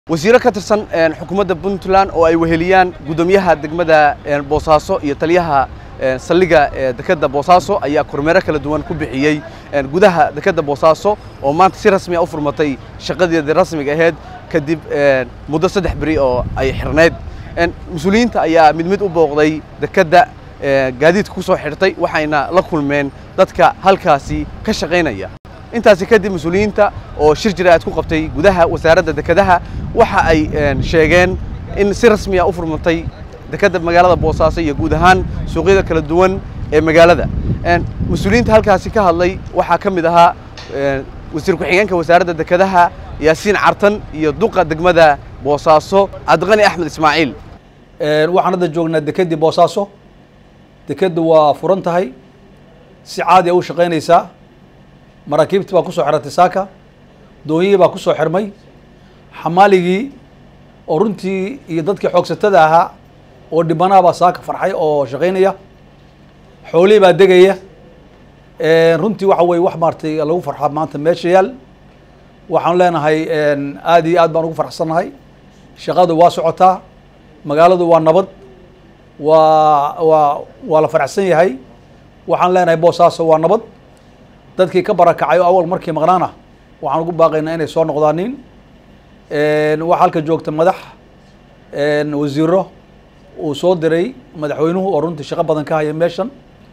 wasiiro ka tirsan xukuumadda puntland oo ay weheliyaan guddoomiyaha degmada boosaaso iyo taliyaha saldhigga dekedda boosaaso ayaa kormeero kala duwan ku bixiyey gudaha dekedda boosaaso oo maanta si rasmi a u furmatay shaqadeedii rasmiga ahayd kadib muddo saddex beri oo ay xirnayd mas-uuliyiinta ayaa mid mid u booqday dekedda gaadiidka ku soo xidhtay waxayna la kulmeen dadka halkaasi ka shaqaynaya intaasi kadib mas-uuliyiinta oo shir jiraad ku qabtay gudaha wasaaradda dekedaha waxa ay sheegeen in si rasmi a u furmatay dekedda magaalada boosaaso iyo guud ahaan suuqyada kala duwan ee magaalada mas-uuliyiinta halkaasi ka hadlay waxaa ka mid ahaa wasiir ku-xigeenka wasaaradda dekedaha yaasiin cartan iyo duqa degmada boosaaso cabdiqani axmed ismaaciil waxaan hadda joognaa dekeddii boosaaso dekeddu waa furan tahay si caadi a u shaqaynaysaa maraakiibtii baa ku soo xirantay saaka doonyihii baa ku soo xirmay xamaaligii oo runtii iyo dadkii xoogsatada ahaa oo dhibanaha baa saaka farxay oo shaqaynaya xoolihii baa degaya runtii waxa weye wax maaratay lagu farxa maanta meesha yaal waxaan leenahay aad iyo aad baan ugu farxsannahay shaqadu waa socotaa magaaladu waa nabad waa waa waa la faraxsan yahay waxaan leenahay boosaaso waa nabad dadkii ka barakacay oo awal markii maqnaana waxaan ugu baaqaynaa inay soo noqdaanin waxaa halka joogta madax wasiiro uu soo diray madaxweynuhu oo runtii shaqo badan ka haya meeshan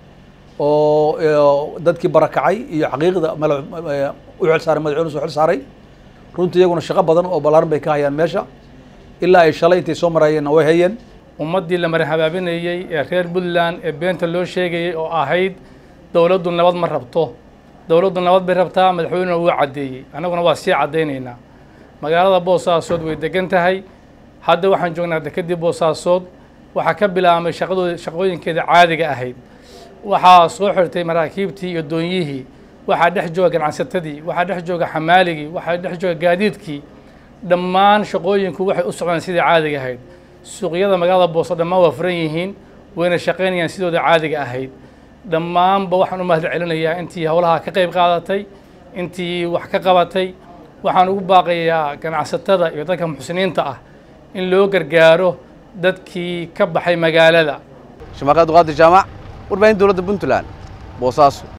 oo dadkii barakacay iyo xaqiiqda u xil saaray madaxweynuhu soo xil saaray runtii iyaguna shaqo badan oo ballaaran bay ka hayaan meesha ilaa ay shalay intay soo marayeenna way hayeen ummaddii la marhabaabinayey ee reer puntland ee beenta loo sheegayey oo ahayd dowladdu nabad ma rabto dowladdu nabad bay rabtaa madaxweynuna wuu caddeeyey annaguna waa sii caddaynaynaa magaalada boosaasood way degan tahay hadda waxaan joognaa dekeddii boosaasood waxaa ka bilaabmay shaqadood shaqooyinkeeda caadiga ahayd waxaa soo xirtay maraakiibtii iyo doonyihii waxaa dhex jooga ganacsatadii waxaa dhex jooga xamaaligii waxaa dhex jooga gaadiidkii dhammaan shaqooyinku waxay u socdaan sidai caadiga ahayd suuqyada magaalada booso dhammaan waa furan yihiin wayna shaqaynayaan sidooda caadiga ahayd dhammaanba waxaan u mahad celinayaa intii howlaha ka qayb qaadatay intii wax ka qabatay waxaan ugu baaqayaa ganacsatada iyo dadka muxsiniinta ah in loo gargaaro dadkii ka baxay magaalada shamaaqad duqaadir jaamac warbaahin dowladda puntland boosaaso